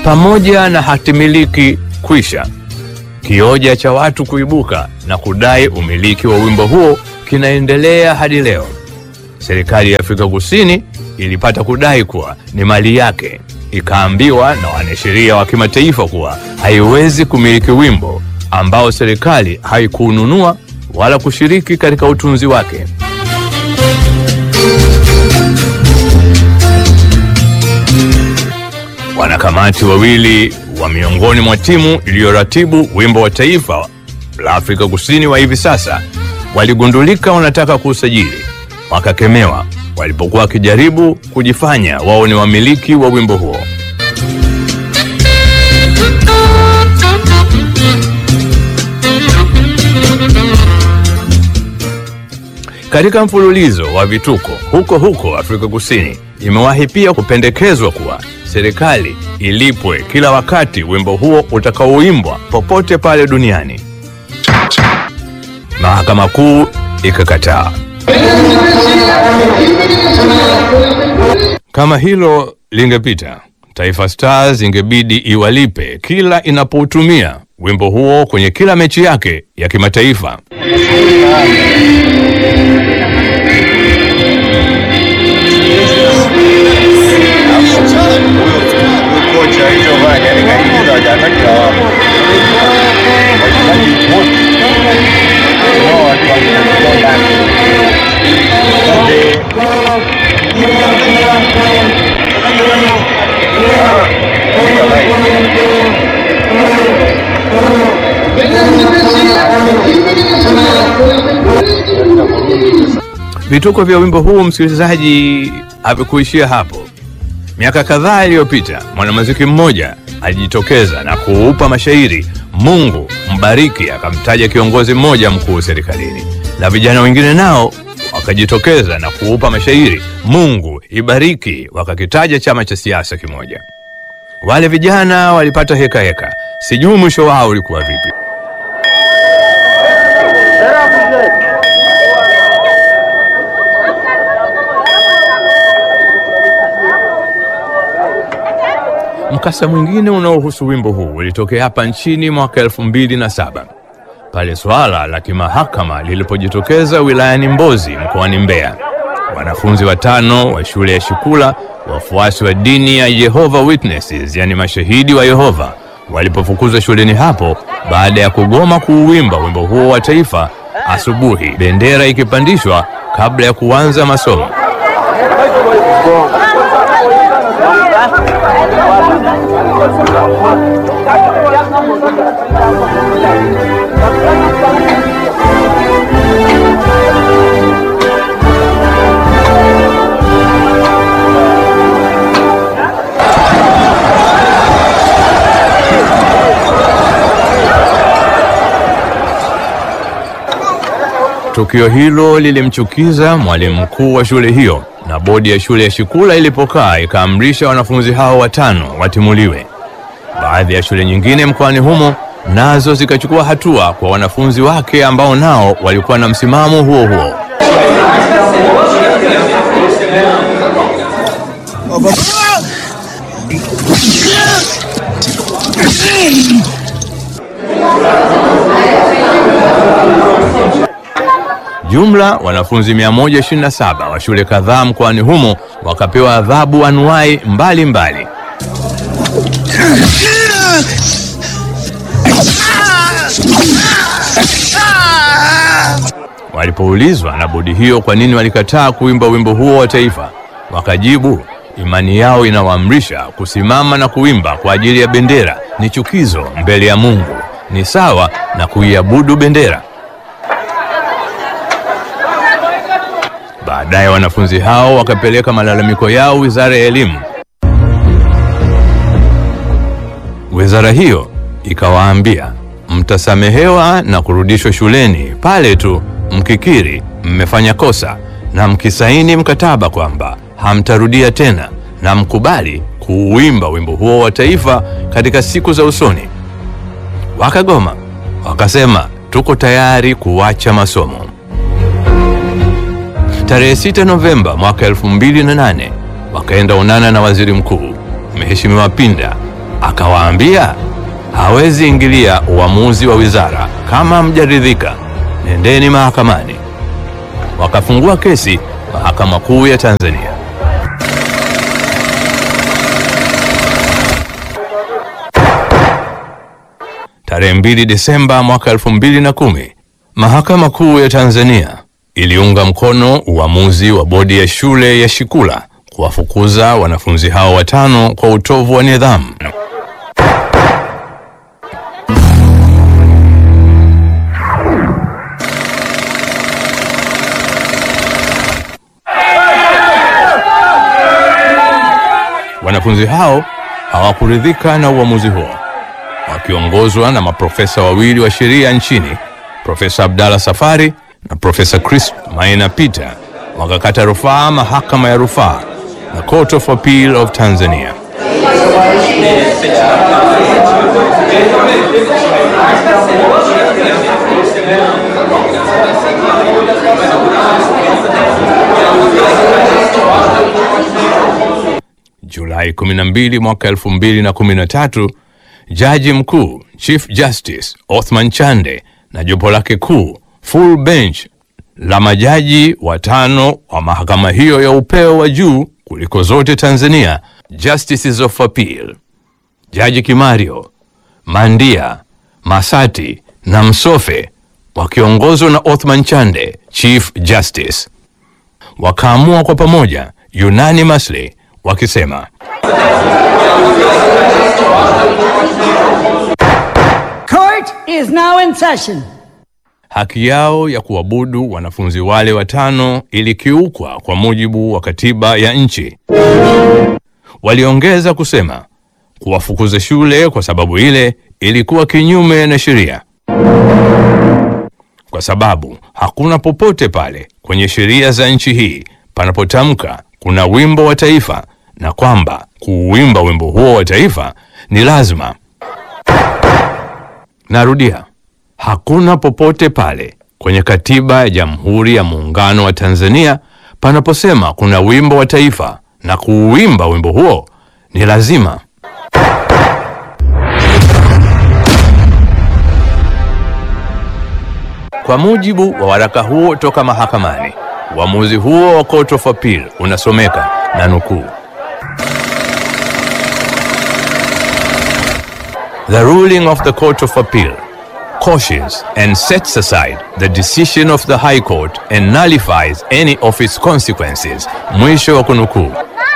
pamoja na hatimiliki kwisha, kioja cha watu kuibuka na kudai umiliki wa wimbo huo kinaendelea hadi leo. Serikali ya Afrika Kusini ilipata kudai kuwa ni mali yake, ikaambiwa na wanasheria wa kimataifa kuwa haiwezi kumiliki wimbo ambao serikali haikuununua wala kushiriki katika utunzi wake. Wanakamati wawili wa miongoni mwa timu iliyoratibu wimbo wa taifa la Afrika Kusini wa hivi sasa waligundulika wanataka kuusajili, wakakemewa walipokuwa wakijaribu kujifanya wao ni wamiliki wa wimbo huo. Katika mfululizo wa vituko huko huko Afrika Kusini, imewahi pia kupendekezwa kuwa serikali ilipwe kila wakati wimbo huo utakaoimbwa popote pale duniani. Mahakama Kuu ikakataa. Kama hilo lingepita, Taifa Stars ingebidi iwalipe kila inapoutumia wimbo huo kwenye kila mechi yake ya kimataifa. kocha hicho yani kaingiza wachezaji lawama. Wachezaji wote wao watu walikuwa ndani. Wote Vituko vya wimbo huu, msikilizaji, havikuishia hapo. Miaka kadhaa iliyopita mwanamuziki mmoja alijitokeza na kuupa mashairi Mungu mbariki, akamtaja kiongozi mmoja mkuu serikalini, na vijana wengine nao wakajitokeza na kuupa mashairi Mungu ibariki, wakakitaja chama cha siasa kimoja. Wale vijana walipata heka heka, sijui mwisho wao ulikuwa vipi. Mkasa mwingine unaohusu wimbo huu ulitokea hapa nchini mwaka elfu mbili na saba pale swala la kimahakama lilipojitokeza wilayani Mbozi mkoani Mbeya. Wanafunzi watano wa shule ya Shikula, wafuasi wa dini ya Jehovah Witnesses, yani mashahidi wa Yehova, walipofukuzwa shuleni hapo baada ya kugoma kuuimba wimbo huo wa taifa asubuhi, bendera ikipandishwa kabla ya kuanza masomo. Tukio hilo lilimchukiza mwalimu mkuu wa shule hiyo, na bodi ya shule ya Shikula ilipokaa ikaamrisha wanafunzi hao watano watimuliwe. Baadhi ya shule nyingine mkoani humo nazo zikachukua hatua kwa wanafunzi wake ambao nao walikuwa na msimamo huo huo. Jumla wanafunzi 127 wa shule kadhaa mkoani humo wakapewa adhabu anuwai mbalimbali. Walipoulizwa na bodi hiyo kwa nini walikataa kuimba wimbo huo wa taifa, wakajibu imani yao inawaamrisha kusimama na kuimba kwa ajili ya bendera ni chukizo mbele ya Mungu, ni sawa na kuiabudu bendera. Baadaye wanafunzi hao wakapeleka malalamiko yao Wizara ya Elimu. Wizara hiyo ikawaambia mtasamehewa na kurudishwa shuleni pale tu mkikiri mmefanya kosa na mkisaini mkataba kwamba hamtarudia tena na mkubali kuuimba wimbo huo wa taifa katika siku za usoni. Wakagoma, wakasema tuko tayari kuacha masomo. Tarehe 6 Novemba mwaka 2008 wakaenda onana na waziri mkuu Mheshimiwa Pinda akawaambia hawezi ingilia uamuzi wa wizara. Kama mjaridhika, nendeni mahakamani. Wakafungua kesi Mahakama Kuu ya Tanzania. Tarehe 2 Desemba mwaka 2010, Mahakama Kuu ya Tanzania iliunga mkono uamuzi wa bodi ya shule ya Shikula kuwafukuza wanafunzi hao watano kwa utovu wa nidhamu. Wanafunzi hao hawakuridhika na uamuzi huo, wakiongozwa na maprofesa wawili wa sheria nchini, Profesa Abdalla Safari na Profesa Chris Maina Peter, wakakata rufaa mahakama ya rufaa na Court of Appeal of Tanzania. Julai 12 mwaka 2013, jaji mkuu Chief Justice Othman Chande na jopo lake kuu full bench la majaji watano wa mahakama hiyo ya upeo wa juu kuliko zote Tanzania, Justices of Appeal, Jaji Kimario, Mandia, Masati na Msofe wakiongozwa na Othman Chande, Chief Justice, wakaamua kwa pamoja unanimously wakisema Court is now in session. haki yao ya kuabudu wanafunzi wale watano ilikiukwa kwa mujibu wa katiba ya nchi. Waliongeza kusema kuwafukuza shule kwa sababu ile ilikuwa kinyume na sheria, kwa sababu hakuna popote pale kwenye sheria za nchi hii panapotamka kuna wimbo wa taifa na kwamba kuuimba wimbo huo wa taifa ni lazima. Narudia, hakuna popote pale kwenye katiba ya Jamhuri ya Muungano wa Tanzania panaposema kuna wimbo wa taifa na kuuimba wimbo huo ni lazima. Kwa mujibu wa waraka huo toka mahakamani, uamuzi huo wa Court of Appeal unasomeka na nukuu, The ruling of the Court of Appeal cautions and sets aside the decision of the High Court and nullifies any of its consequences. Mwisho wa kunukuu.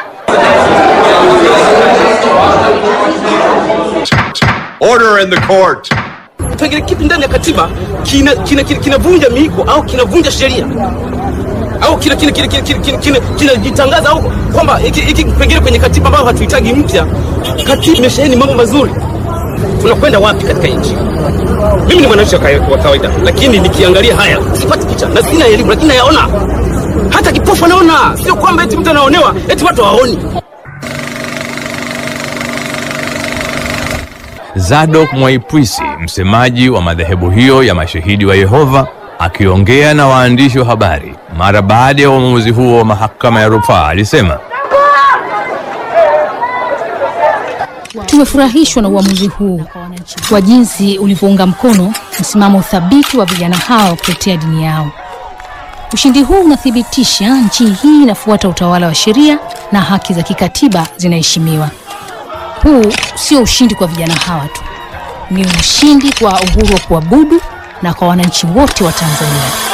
Order in the court. Kipengele kipi ndani ya katiba kinavunja kina, kina, kinavunja miiko au kinavunja sheria au kinajitangaza kina, kina, kina, kina, kina, kinajitangaza au kwamba hiki hiki kipengele kwenye katiba ambayo hatuhitaji mpya. Katiba imesheheni mambo mazuri. Tunakwenda wapi katika nchi? Mimi ni mwananchi wa kawa- wa kawaida, lakini nikiangalia haya sipati picha na sina elimu, lakini nayaona. Hata kipofu anaona, sio kwamba eti mtu anaonewa eti watu hawaoni. Zadok Mwaipwisi, msemaji wa madhehebu hiyo ya Mashahidi wa Yehova, akiongea na waandishi wa habari mara baada ya uamuzi huo wa mahakama ya rufaa, alisema Tumefurahishwa na uamuzi huu wa jinsi ulivyounga mkono msimamo thabiti wa vijana hao kutetea dini yao. Ushindi huu unathibitisha nchi hii inafuata utawala wa sheria na haki za kikatiba zinaheshimiwa. Huu sio ushindi kwa vijana hawa tu, ni ushindi kwa uhuru wa kuabudu na kwa wananchi wote wa Tanzania.